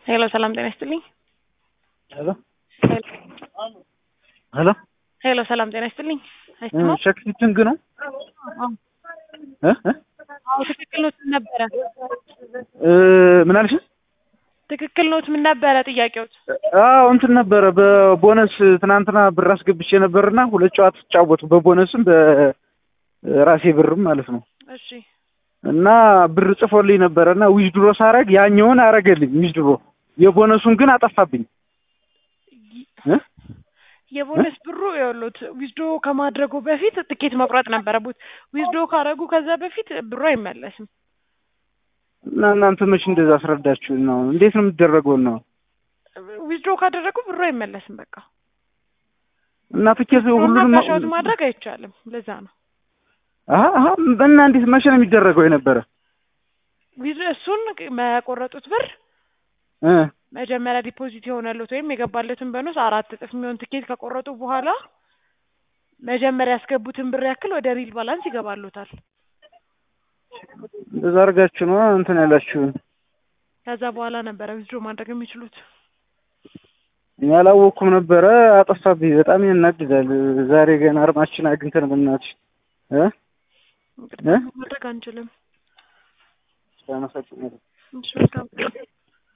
ሄሎ ሰላም ጤና ይስጥልኝ። ሄሎ ሄሎ ሄሎ ሰላም ጤና ይስጥልኝ። አይሰማም? ሸክሲቲንግ ነው አዎ እ እ አዎ፣ ትክክል ኖት ምን ነበረ? እ ምን አልሽ? ትክክል ኖት ምን ነበረ ጥያቄዎት? አዎ እንትን ነበረ በቦነስ ትናንትና ብር አስገብቼ ነበርና ሁለት ጨዋታ ተጫወቱ በቦነስም በራሴ ብርም ማለት ነው። እሺ እና ብር ጽፎልኝ ነበረ እና ዊዝድሮ ሳረግ ያኛውን አረገልኝ ዊዝድሮ የቦነሱን ግን አጠፋብኝ እ የቦነስ ብሩ የሉት ዊዝዶ ከማድረጉ በፊት ትኬት መቁረጥ ነበረበት። ዊዝዶ ካረጉ ከዛ በፊት ብሩ አይመለስም። እና እናንተ መች እንደዛ አስረዳችሁ ነው? እንዴት ነው የሚደረገው ነው? ዊዝዶ ካደረጉ ብሩ አይመለስም። በቃ እና ትኬት ሁሉንም ካሻውት ማድረግ አይቻልም። ለዛ ነው አሀ አሀ እና እንዴት መቼ ነው የሚደረገው የነበረ ዊዝ እሱን መቆረጡት ብር እ መጀመሪያ ዲፖዚት የሆነለት ወይም የገባለትን በኖስ አራት እጥፍ የሚሆን ትኬት ከቆረጡ በኋላ መጀመሪያ ያስገቡትን ብር ያክል ወደ ሪል ባላንስ ይገባሉታል። እንደዛ አድርጋችሁ ነው እንትን ያላችሁ። ከዛ በኋላ ነበረ ዊዝድሮ ማድረግ የሚችሉት። እኔ አላወቅኩም ነበረ። አጠፋብኝ። በጣም ያናድዳል። ዛሬ ገና አርማችን አግኝተን በእናትሽ እ እንግዲህ ማድረግ አንችልም። አመሰግናለሁ። እሺ መልካም